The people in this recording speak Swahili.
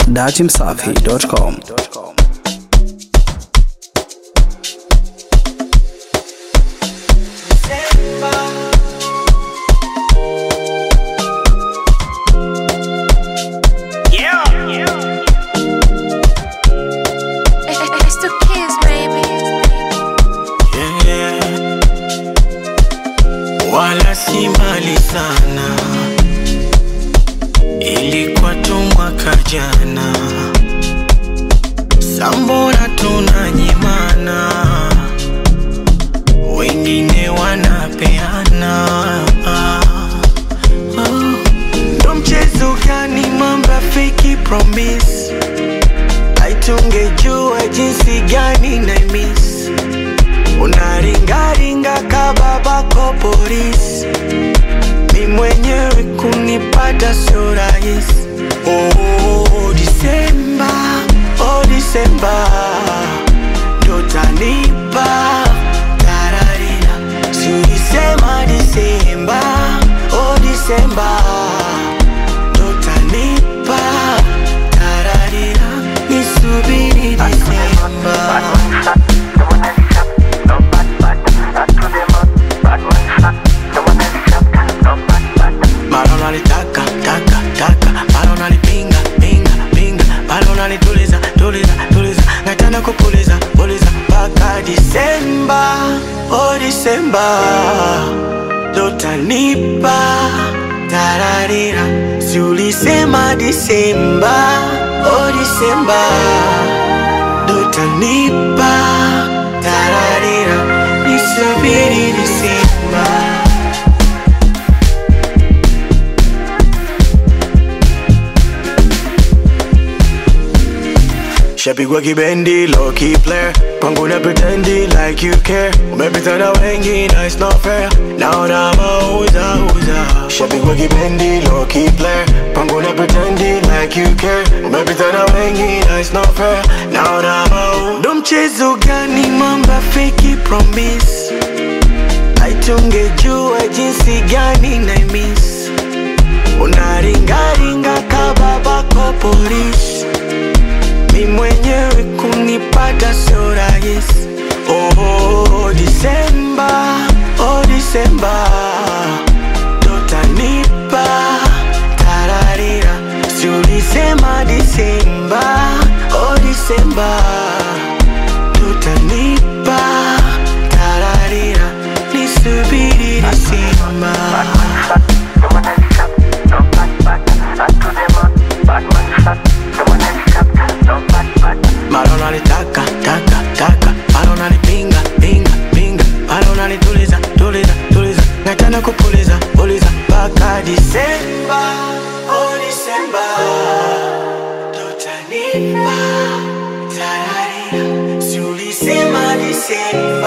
dachimsafi.com. It's the kids, baby. Yeah. Wala si mali sana, ilikuwa tu mwaka jana. Sambona tunanyimana, wengine wanapeana. Oh, Ndo mchezo gani mamba fake promise aitungejua jinsi gani na miss unaringaringa kababako polisi mi mwenyewe kunipata sio rahisi oh, disemba oh, disemba ndo tanipa tararira si ulisema disemba oh, disemba ndo tanipa tararira nisubiri disemba Mara unalitaka taka taka, mara unalipinga pinga pinga, mara unalituliza tuliza tuliza, nataka kupuliza puliza mpaka Disemba, oh Disemba, dotanipa tararira, si ulisema Disemba, oh Disemba, dotanipa tararira, nisubiri Disemba. Shapigwa kibendi, low key player Kwangu na pretendi like you care Umepita na wengi na it's not fair Naona mauza uza Shapigwa kibendi, low key player Kwangu na pretendi like you care Umepita na wengi na it's not fair Naona mauza Ndo mchezo gani mamba fake promise Aitungejua jinsi gani na miss Unaringaringa kababako polisi mi mwenyewe kunipata sio rahisi. Oh, Disemba, oh Disemba, totanipa tararira, si ulisema Disemba, oh Disemba, totanipa tararira, nisubiri Disemba. Mara unalitaka taka taka, mara unalipinga pinga pinga, mara unalituliza tuliza tuliza, nataka kupuliza puliza mpaka Disemba, oh Disemba, tutanipa tararira, si ulisema Disemba